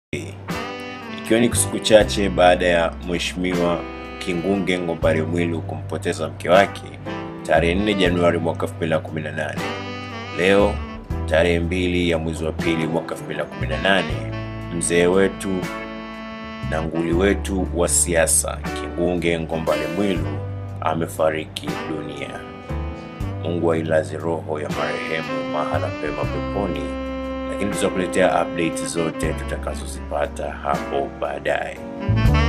Ikiwa ni siku chache baada ya Mheshimiwa Kingunge Ngombale Mwilu kumpoteza mke wake tarehe 4 Januari mwaka 2018. Leo tarehe mbili ya mwezi wa pili mwaka 2018, mzee wetu na nguli wetu wa siasa Kingunge Ngombale Mwilu amefariki dunia. Mungu ailaze roho ya marehemu mahala pema peponi, lakini tutakuletea update zote tutakazozipata hapo baadaye.